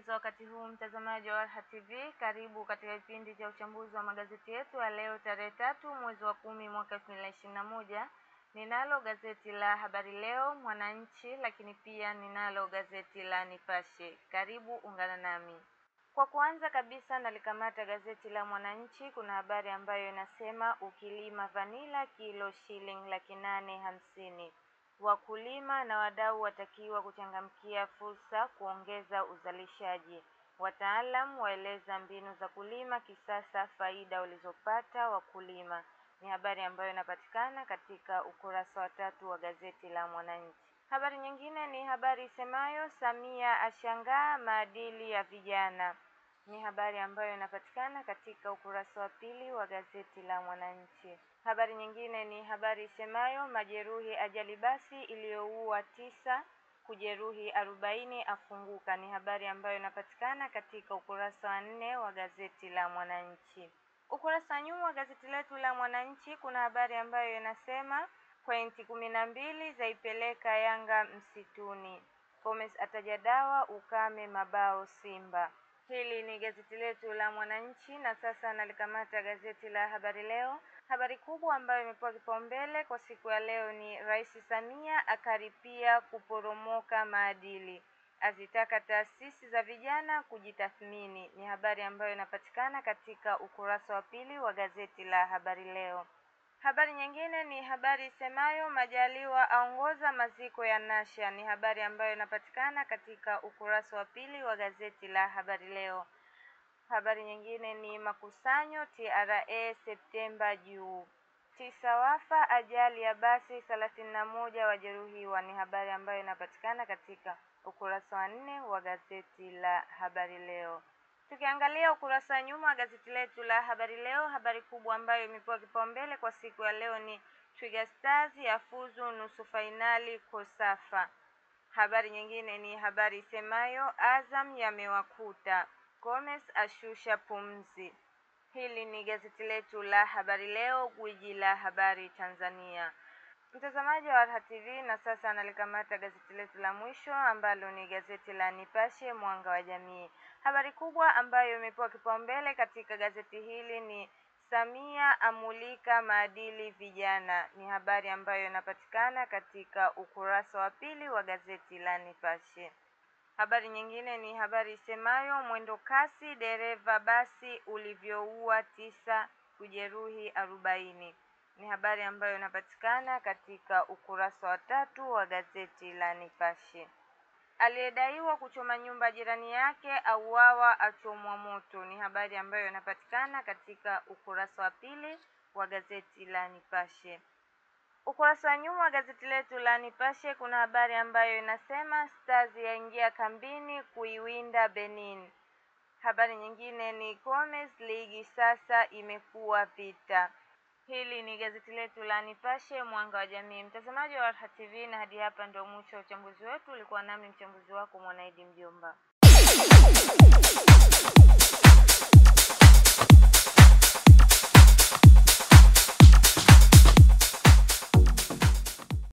za wakati huu, mtazamaji wa Raha TV, karibu katika kipindi cha uchambuzi wa magazeti yetu ya leo tarehe tatu mwezi wa kumi mwaka elfu mbili na ishirini na moja. Ninalo gazeti la Habari Leo, Mwananchi, lakini pia ninalo gazeti la Nipashe. Karibu ungana nami. Kwa kuanza kabisa, nalikamata gazeti la Mwananchi. Kuna habari ambayo inasema ukilima vanila kilo shilingi laki nane hamsini. Wakulima na wadau watakiwa kuchangamkia fursa kuongeza uzalishaji. Wataalam waeleza mbinu za kulima kisasa, faida walizopata wakulima. Ni habari ambayo inapatikana katika ukurasa wa tatu wa gazeti la Mwananchi. Habari nyingine ni habari isemayo Samia ashangaa maadili ya vijana. Ni habari ambayo inapatikana katika ukurasa wa pili wa gazeti la Mwananchi. Habari nyingine ni habari isemayo majeruhi ajali basi iliyoua tisa kujeruhi arobaini afunguka. Ni habari ambayo inapatikana katika ukurasa wa nne wa gazeti la Mwananchi. Ukurasa wa nyuma wa gazeti letu la Mwananchi kuna habari ambayo inasema pointi kumi na mbili zaipeleka Yanga msituni. Gomes ataja dawa ukame mabao Simba. Hili ni gazeti letu la Mwananchi na sasa nalikamata gazeti la Habari Leo. Habari kubwa ambayo imepewa kipaumbele kwa siku ya leo ni Rais Samia akaripia kuporomoka maadili, azitaka taasisi za vijana kujitathmini. Ni habari ambayo inapatikana katika ukurasa wa pili wa gazeti la Habari Leo. Habari nyingine ni habari isemayo Majaliwa aongoza maziko ya Nasha. Ni habari ambayo inapatikana katika ukurasa wa pili wa gazeti la Habari Leo. Habari nyingine ni makusanyo TRA Septemba juu, tisa wafa ajali ya basi, thelathini na moja wajeruhiwa. Ni habari ambayo inapatikana katika ukurasa wa nne wa gazeti la Habari Leo. Tukiangalia ukurasa wa nyuma wa gazeti letu la Habari Leo, habari kubwa ambayo imepewa kipaumbele kwa siku ya leo ni Twiga Stars yafuzu nusu fainali Kosafa. Habari nyingine ni habari isemayo Azam yamewakuta, Gomes ashusha pumzi. Hili ni gazeti letu la Habari Leo, gwiji la habari Tanzania. Mtazamaji wa Raha TV, na sasa analikamata gazeti letu la mwisho ambalo ni gazeti la Nipashe Mwanga wa Jamii. Habari kubwa ambayo imepewa kipaumbele katika gazeti hili ni Samia amulika maadili vijana. Ni habari ambayo inapatikana katika ukurasa wa pili wa gazeti la Nipashe. Habari nyingine ni habari isemayo mwendo kasi dereva basi ulivyoua tisa kujeruhi arobaini. Ni habari ambayo inapatikana katika ukurasa wa tatu wa gazeti la Nipashe. Aliyedaiwa kuchoma nyumba jirani yake auawa achomwa moto. Ni habari ambayo inapatikana katika ukurasa wa pili wa gazeti la Nipashe. Ukurasa wa nyuma wa gazeti letu la Nipashe kuna habari ambayo inasema Stars yaingia kambini kuiwinda Benin. Habari nyingine ni Gomes, ligi sasa imekuwa vita. Hili ni gazeti letu la Nipashe Mwanga wa Jamii. Mtazamaji wa Raha TV, na hadi hapa ndio mwisho wa uchambuzi wetu. Ulikuwa nami mchambuzi wako Mwanaidi Mjomba.